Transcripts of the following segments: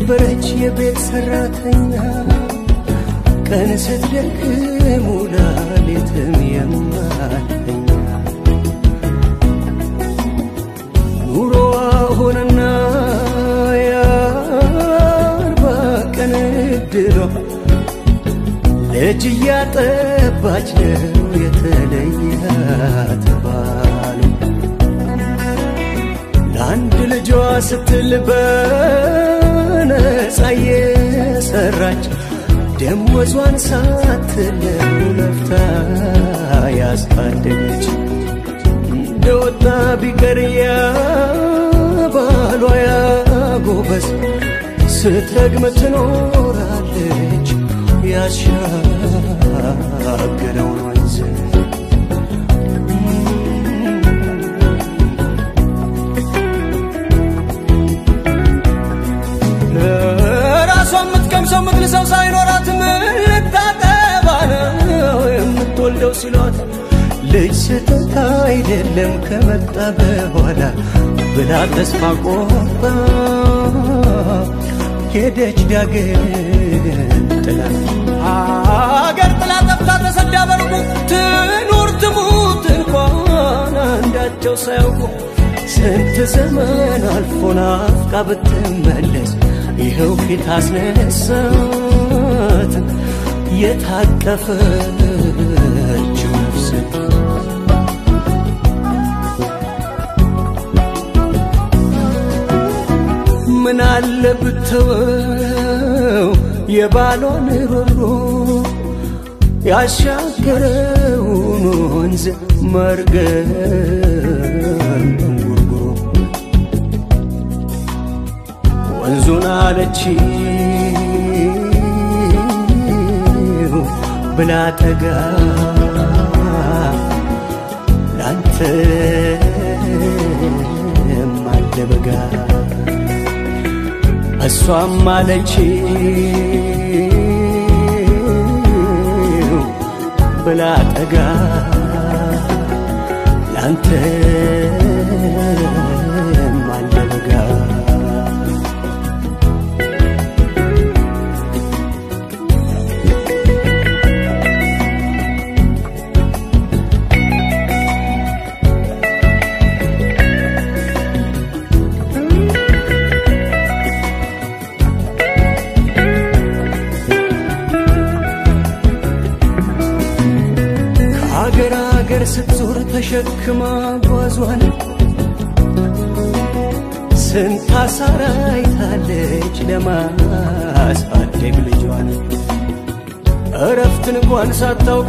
የነበረች የቤት ሰራተኛ ቀን ስትደክም ውላ ሌትም የማተኛ ኑሮዋ ሆነና የአርባ ቀን እድሏ ልጅ እያጠባች ነው የተለያት ባሉ ለአንድ ልጇ ስትል በነፃ የሰራች ደሞዟን ሳትለው ለፍታ ያሳደገች እንደወጣ ቢቀር ያ ባሏ ያጎበዝ ስትረግም ትኖራለች ያሻገረውን ወንዝ ራሷ የምትቀምሰው ምትልሰው ሳይኖራት ምን ልታጠባ ነው የምትወልደው ሲሏት ልጅ ስህተት አይደለም ከመጣ በኋላ ብላ ተስፋ ቆርጣ ሄደች ዳግም ጥላ አገር ጥላ ጠፍታ ተሰዳ በርቁ ትኑር ትሙት እንኳን አንዳቸው ሳያውቁ ስንት ዘመን አልፎ ናፍቃ ብትመለስ ይኸው ፊት አስነሳት የታቀፈችው ነፍስ ምን አለ ብተወው የባሏን ሮሮ ያሻገረውን ወንዝ መርገም እንጉርጉሮ ወንዙን አለች ብላ ጠጋ ላንተ አለ በጋ እሷም አለች ብላ ጠጋ ላንተ አለ በጋ ከአገር አገር ስትዞር ተሸክማ ጓዟን ስንት አሳራ አይታለች ለማሳደግ ልጇን እረፍትን እንኳን ሳታውቅ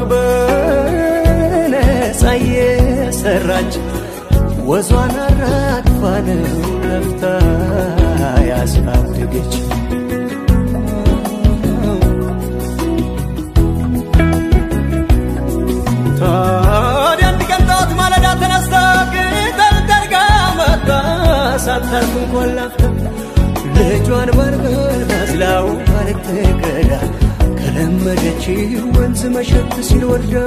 በነፃ የሰራች ወዟን አራግፋ ነው ለፍታ ያሳደገች ታዲያ አንድ ቀን ጠዋት ማለዳ ተነስታ ቅጠል ጠርጋ መጣ ሳታርፍ እንኳን ላፍታ ልጇን በርበር ባዝላው አልትቀዳ ከለመደች ወንዝ መሸት ሲል ወርዳ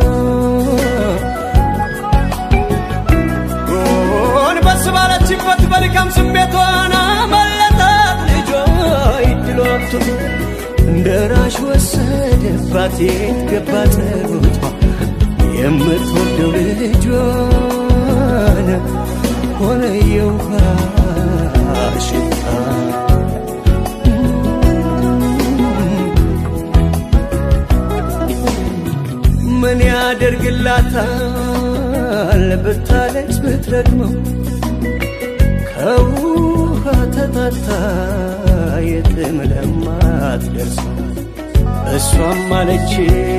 ጎንበስ ባለችበት በድካም ስሜቷን አመለጣት ልጇ ይድሏቱ እንደ ራሽ ወሰደባት የት ገባ ጸሎቷ የምትወደው ልጇን ሆነ የውሃ ሽታ ምን ያደርግላታል ብታለች ብትረግመው ከውሃ ተጣታ የትም ለማትደርሰው እሷም አለች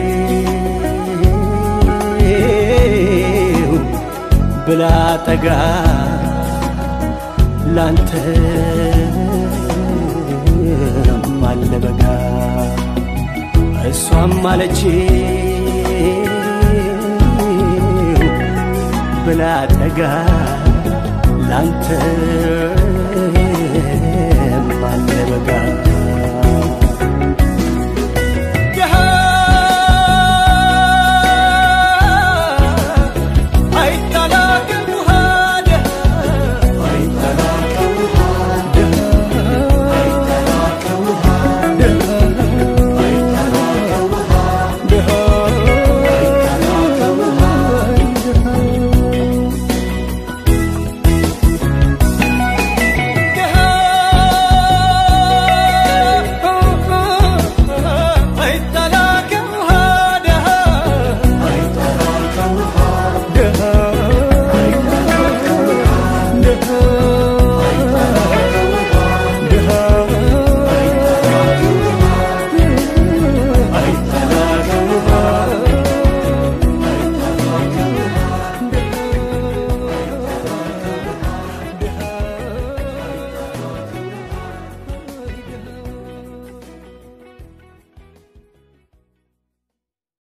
ብላ ጠጋ ላንተ አለ በጋ እሷም አለች ብላ ጠጋ ላንተ